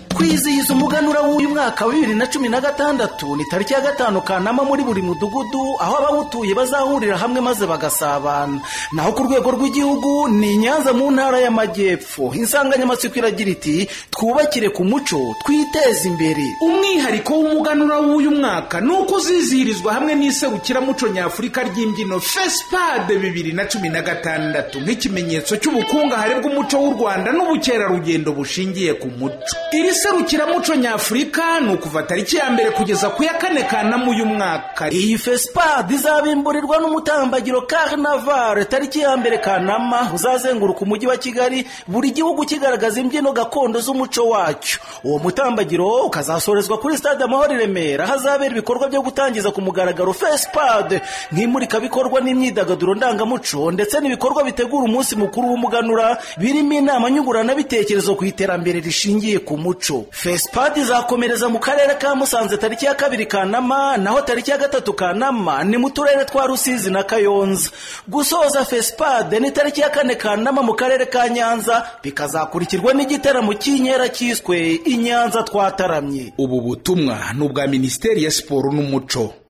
twizihiza umuganura w'uyu mwaka wa bibiri na cumi na gatandatu ni tariki ya gatanu kanama muri buri mudugudu aho abawutuye bazahurira hamwe maze bagasabana naho ku rwego rw'igihugu ni nyanza mu ntara y'amajyepfo insanganyamatsiko iragira iti twubakire ku muco twiteze imbere umwihariko w'umuganura w'uyu mwaka ni uko uzizihirizwa hamwe n'iserukiramuco nyafurika ry'imbyino fesipade bibiri na cumi na gatandatu nk'ikimenyetso cy'ubukungahare bw'umuco w'u rwanda n'ubukerarugendo bushingiye ku muco iri serukiramuco nyafurika ni ukuva tariki ya mbere kugeza ku ya kane kanama uyu mwaka iyi fesipade izabimburirwa n'umutambagiro carnaval tariki ya mbere kanama uzazenguruka umujyi wa kigali buri gihugu kigaragaza imbyino gakondo z'umuco wacyo uwo mutambagiro ukazasorezwa kuri stade amahoro i remera hazabera ibikorwa byo gutangiza ku mugaragaro fesipade nk'imurikabikorwa n'imyidagaduro ndangamuco ndetse n'ibikorwa bitegura umunsi mukuru w'umuganura birimo inama nyunguranabitekerezo ku iterambere rishingiye ku muco fesipadi izakomereza mu karere ka musanze tariki ya kabiri kanama naho tariki ya gatatu kanama ni mu turere twa rusizi na kayonza gusoza fesipade ni tariki ya kane kanama mu karere ka nyanza bikazakurikirwa n'igitaramo cy'inkera cyiswe inyanza twataramye ubu butumwa ni ubwa minisiteri ya siporo n'umuco